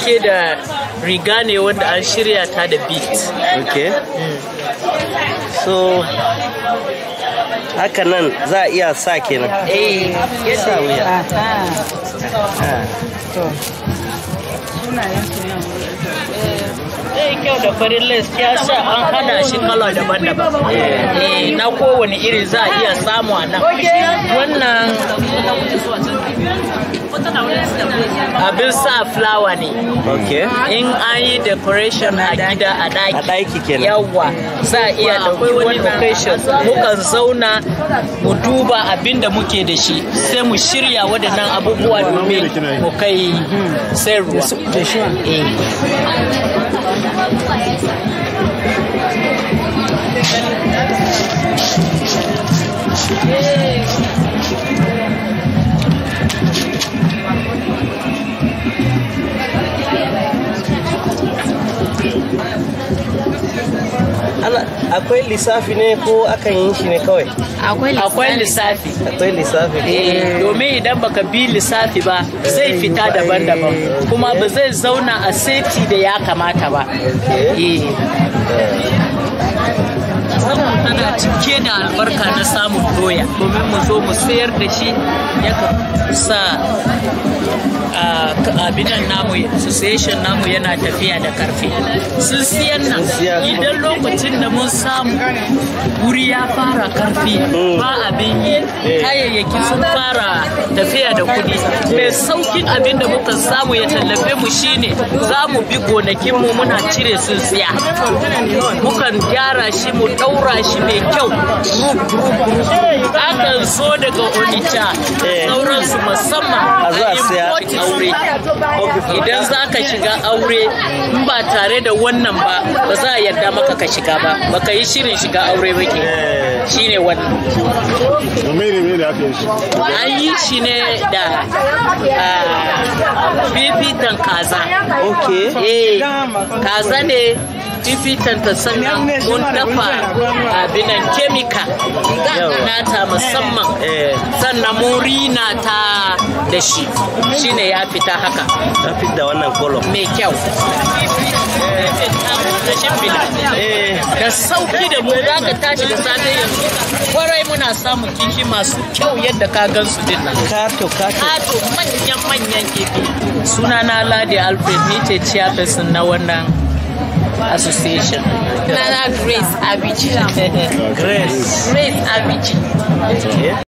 dauke da riga ne wanda an shirya ta da beat okay so haka nan za a iya sa kenan eh sa wuya zai kyau da farin les ya sa an hada shi kala daban-daban eh na kowane iri za a iya samu a nan wannan abin sa fulawa ne okay in an yi decoration a gida a a daki ɗaki kenan yawa za a iya ɗauki wani occasion mukan zauna mu duba abin da muke da shi sai mu shirya waɗannan abubuwa domin mu kai sayarwa Eh. Ana- akwai lissafi ne ko akan yi shi ne kawai akwai lissafi akwai lissafi Eh, domin idan baka bi lissafi ba zai fita daban-daban kuma ba zai zauna a seti da ya kamata ba Eh. Wannan tana cike da albarka na samun doya domin mu zo mu sayar da shi ya sa ah, abinan namu association namu yana tafiya da karfi sun siyan nan siya. idan lokacin da mun samu wuri ya fara karfi ba abin yi kayayyaki sun fara tafiya da kudi mai saukin abin da muka samu ya tallafe mu shine za mu bi gonakinmu muna cire sun siya mukan gyara shi mu daura shi mai kyau group group group akan zo daga onitsha Eh. sauransu musamman A zo a siya. importing aure idan za ka shiga aure in ba tare da wannan ba ba za a yarda maka ka shiga ba baka yi shirin shiga aure ba ke Eh, shine wannan Mene ne da aka yi shi? an yi shi ne da ah, fifitan kaza okay eh kaza ne fifitan ta sannan mun dafa abinan kemika nata musamman eh sannan mun rina ta da shi shine ya fita haka ta fi da wannan kolon mai kyau eh da sauki da mu za ka tashi da safe yanzu kwarai muna samun kifi masu kyau yadda ka gan su din nan kato kato kato manyan manyan kifi sunana ladi alfred ni ce chairperson na wannan association Nana Grace Abiji. grace Grace Abiji. okay